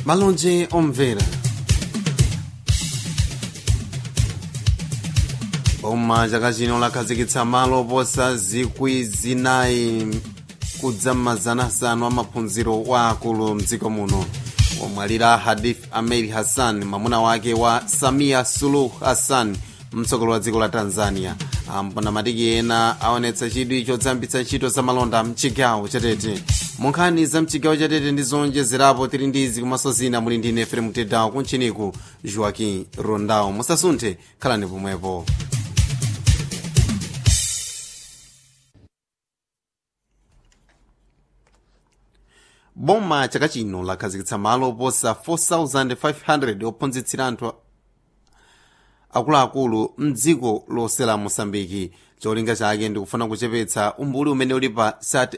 malonje omvera boma chaka chino lakhazikitsa malo oposa zikwi zinayi kudza mazana asanu amaphunziro wa akulu mdziko muno omwalira hadith ameri hassan mwamuna wake wa samia suluh hassan mtsogoleri wa dziko la tanzania ampona matiki ena aonetsa chidwi chodzambitsa ntchito za malonda mchigawo chatete munkhani za mchigawo chatete ndi zonjezerapo tili ndi izi komanso zina muli ndine efrem tedawo kuntchiniku joaquim rondao musasunthe khalani pomwepo boma chaka chino lakhazikitsa malo oposa 4500 ophunzitsira anthu akuluakulu mdziko lonse la mosambiki cholinga chake ndikufuna kuchepetsa umbuli umene uli pa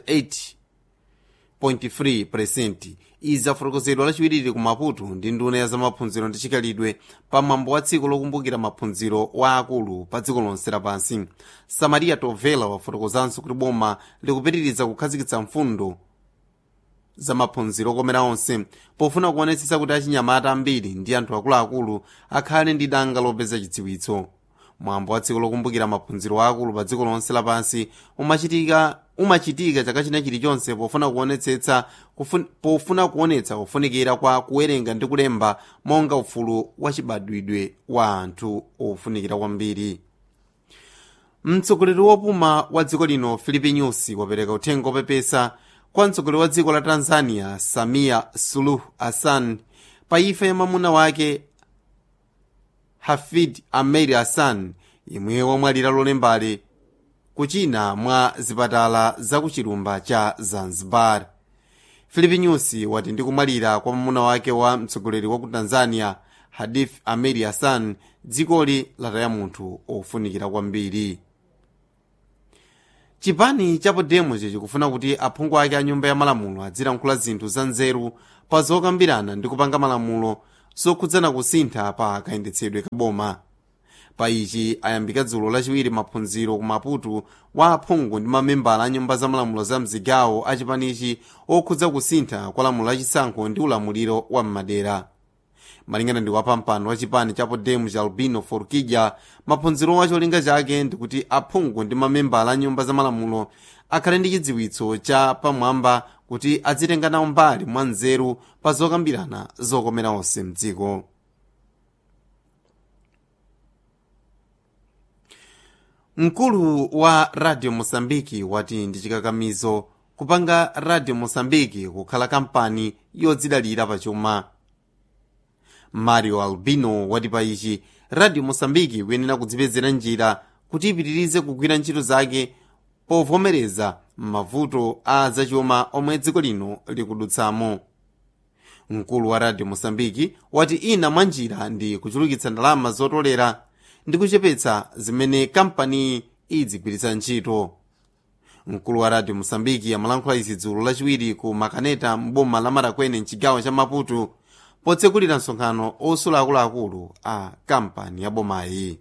38.3 izi zafotokozedwa lachiwiri ku maputo ndi nduna ya zamaphunziro ndi chikhalidwe pa mwambo wa tsiku lokumbukira maphunziro wa akulu pa dziko lonse lapansi samaria tovela wafotokozanso kuti boma likupitiriza kukhazikitsa mfundo zamaphunziro okomera onse pofuna kuonetsetsa kuti achinyamata ambiri ndi anthu akuluakulu akhale ndi danga lopeza chidziwitso mwambo wa tsiku lokumbukira maphunziro akulu pa dziko lonse lapansi umachitika umachitika chaka china chilichonse pofuna kuonetsetsa pofuna kuonetsa kufunikira kwa kuwerenga ndi kulemba monga ufulu wachibadwidwe wa anthu ofunikira kwambiri mtsogoleri wopuma wa dziko lino filipi nyusi wapereka uthenga opepesa kwa mtsogoleri wa dziko la tanzania samia suluh hassan pa imfa ya mwamuna wake hafid ameri hassan imwe wamwalira lolembali kuchina mwa zipatala za kuchilumba cha zanzibar filipi nyusi wati ndikumwalira kwa mwamuna wake wa mtsogoleri wa ku tanzania hadith ameri hassan dzikoli lataya munthu ofunikira kwambiri chipani cha podemos chikufuna kuti aphungu ake a nyumba ya malamulo azilankhula zinthu za nzeru pa zokambirana ndi kupanga malamulo zokhudzana kusintha pa kayendetsedwe ka boma pa ichi ayambika dzulo lachiwiri maphunziro ku maputo wa aphungu ndi mamembala a nyumba za malamulo za mzigawo a chipanichi okhudza kusintha kwa lamulo lachisankho ndi ulamuliro wa m'madera malingana ndi wapampando wa chipani cha podemos albino forquilla maphunziro wa cholinga chake ndikuti aphungu ndi mamembala a nyumba za malamulo akhale ndi chidziwitso cha pamwamba kuti azitenga nawo mbali mwa nzeru pa zokambirana zokomera onse mdziko mkulu wa radio mosambiki wati ndi chikakamizo kupanga radio mosambiki kukhala kampani yodzidalira pachuma mario albino wati pa ichi radio mosambiki ikuyenera kudzipezera njira kuti ipitirize kugwira ntchito zake povomereza mavuto a zachuma omwe dziko lino likudutsamo mkulu wa radio mosambiki wati ina mwa njira ndi kuchulukitsa ndalama zotolera ndi kuchepetsa zimene kampani idzigwiritsa ntchito mkulu wa radio mosambiki amalankhula izi dzulo lachiwiri ku makaneta mboma la marakwene mchigawo cha maputo potsekulira msonkhano osula akuluakulu a kampani ya bomayi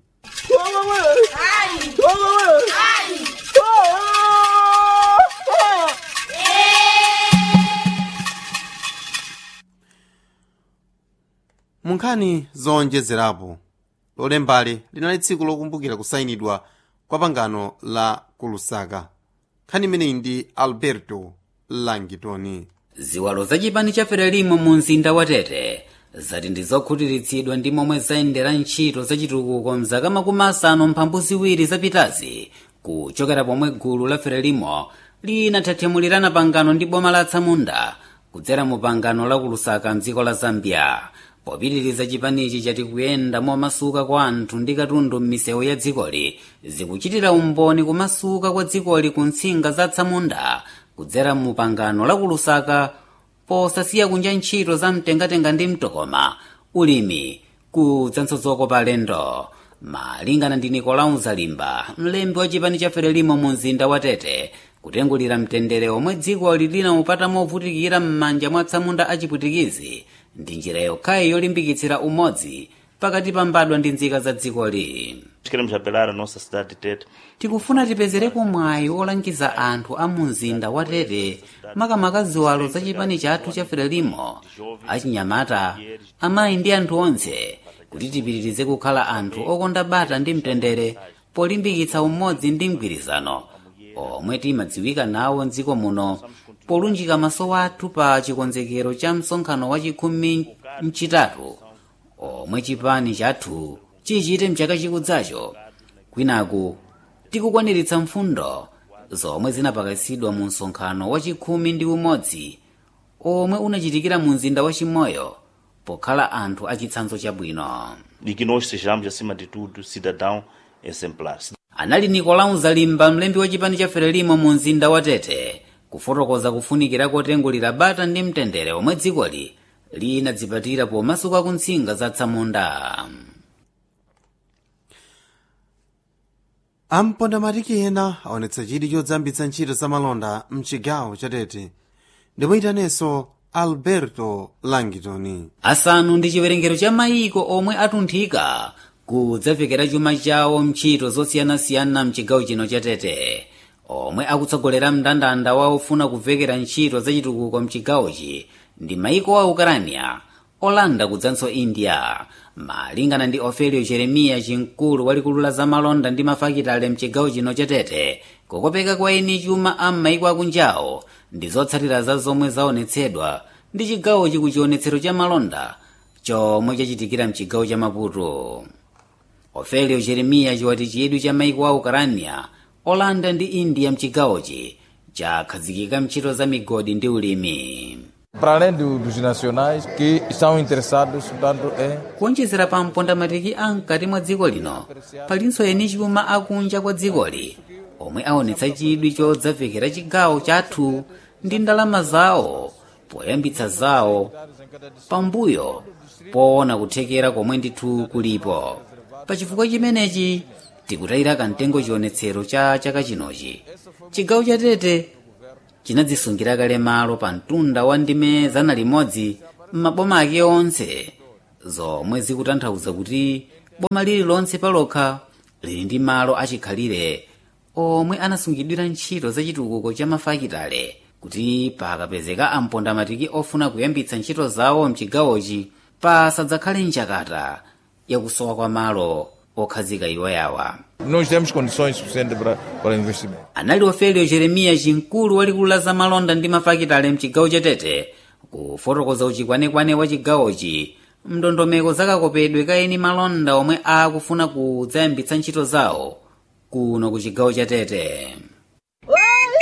munkhani zonjezerapo lolembali linali tsiku lokumbukira kusayinidwa kwa pangano la kulusaka nkhani imeneyi ndi alberto langitoni ziwalo za chipani cha frelimo mu mzinda wa tete zati ndi zokhutiritsidwa ndi momwe zayendera ntchito zachitukuko mzaka makumi asanu mphambu ziwiri zapitazi kuchokera pomwe gulu la frelimo linathathimulirana pangano ndi boma la tsamunda kudzera mu pangano la kulusaka mdziko la zambia popitiriza chipanichi chati kuyenda momasuka kwa anthu ndi katundu m'misewu ya dzikoli zikuchitira umboni kumasuka kwa dzikoli ku ntsinga za tsamunda kudzera mu pangano la kulusaka posasiya kunja ntchito za mtengatenga ndi mtokoma ulimi kudzanso zokopa alendo malingana ndi nicolau zalimba mlembi wa chipani cha frelimo mu mzinda wa tete kutengulira mtendere omwe dzikoli linaupata movutikira m'manja mwa tsamunda achipwitikizi ndi njira yokhayi yolimbikitsira umodzi pakati pa mbadwa ndi nzika za dzikoli Queremos apelar à nossa cidade de Tete tikufuna tipezereko mwayi olangiza anthu a mu mzinda wa tete makamaka ziwalo za chipani chathu cha frelimo achinyamata amayi ndi anthu onse kuti tipitirize kukhala anthu okonda bata ndi mtendere polimbikitsa umodzi ndi mgwirizano omwe timadziwika nawo mdziko muno polunjika maso athu pa chikonzekero cha msonkhano wa chikhumi mchitatu omwe chipani chathu chichite mchaka chikudzacho kwinaku tikukwaniritsa mfundo zomwe zinapakasidwa mu msonkhano wa chikhumi ndi umodzi omwe unachitikira mu mzinda wa chimoyo pokhala anthu achitsanzo chabwino e que nós sejamos, acima de tudo, cidadão exemplar. anali nicolau zalimba mlembi wa chipani cha frelimo mu mzinda wa tete kufotokoza kufunikira kotengulira bata ndi mtendere omwe dzikoli linadzipatira pomasuka ku ntsinga za tsamunda ampondamatiki ena aonetsa chidwi chodzambitsa ntchito za malonda mchigawo cha tete ndimuyitaneso alberto langitoni asanu ndi chiwerengero cha mayiko omwe atunthika kudzavekera chuma chawo mntchito zosiyanasiyana mchigawo chino cha tete omwe akutsogolera mndandanda wa ofuna kuvekera ntchito zachitukuko mchigawochi ndi mayiko a ukarania olanda kudzanso india malingana ndi ofelio jeremiya chimkulu walikulu la zamalonda ndi mafakitale mchigawo chino cha tete kukopeka kwa eni chuma a m'mayiko akunjawo ndi zotsatira za zomwe zaonetsedwa ndi chigawochi ku chionetsero cha malonda chomwe chachitikira mchigawo cha maputo ofelio jeremiya chiwati chidwi cha mayiko a ukarania olanda ndi india mchigawochi chakhazikika mntchito za migodi ndi ulimi Para além do- dos nacionais que estão interessados, portanto, em kuonjezera pa mpondamatiki a mkati mwa dziko lino palinso eni chuma akunja kwa dzikoli omwe aonetsa chidwi chodzavekera chigawo chathu ndi ndalama zawo poyambitsa zawo pambuyo poona kuthekera komwe ndithu kulipo pachifukwa chimenechi tikutayira kamtengo chionetsero cha chaka chinochi chigawo cha tete chinadzisungira kale malo pa mtunda wa ndime zana limodzi m'maboma ake onse zomwe zikutanthauza kuti boma lililonse palokha lili ndi malo achikhalire omwe anasungidwira ntchito za chitukuko cha mafakitale kuti pakapezeka ampondamatiki ofuna kuyambitsa ntchito zawo mchigawochi pasadzakhale njakata yakusowa kwa malo okhazika iwo yawa nós temos condições suficientes para, para investimento. anali ofelio jeremiya chimkulu walikulu la zamalonda ndi mafakitale mchigawo cha tete kufotokoza uchikwanekwane wa chigawochi mndondomeko zakakopedwe ka eni malonda omwe akufuna kudzayambitsa ntchito zawo kuno ku chigawo cha tete